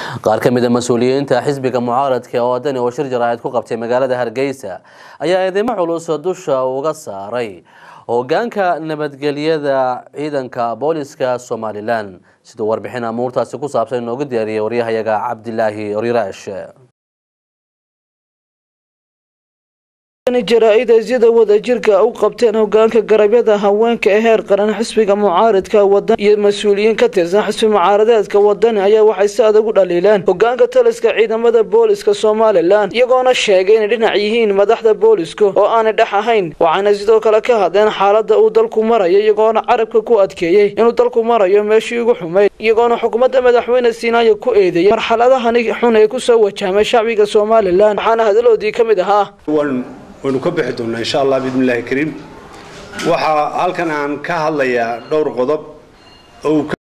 qaar ka mid a mas-uuliyiinta xisbiga mucaaradka ee wadani oo shir jaraa'id ku qabtay magaalada hargeysa ayaa eedeymo culus dusha uga saaray hogaanka nabadgelyada ciidanka booliska somalilan siduu warbixin amuurtaasi ku saabsan inoogu diyaariyay waryahayaga cabdilaahi oriraash jaraa-id sida wadajirka u qabteen hogaanka garabyada haweenka ee heer qaran xisbiga mucaaridka wadan iyo mas-uuliyiin ka tirsan xisbi mucaaradeedka wadani ayaa waxay si adag u dhaliileen hogaanka taliska ciidamada booliska somalilan iyagoona sheegay inay dhinac yihiin madaxda booliska oo aanay dhex ahayn waxaana sidoo kale ka hadleen xaalada uu dalku marayo iyagoona carabka ku adkeeyey inuu dalku marayo meeshii ugu xumayd iyagoona xukuumadda madaxweyne siinaayo ku eedeeyay marxaladahani xun ee kusoo wajahmay shacbiga somalilan waxaana hadaloodii ka mid ahaa waynu ka bixi doonnaa insha allah biidni illahi kariim waxaa halkan aan ka hadlayaa dhowr qodob oo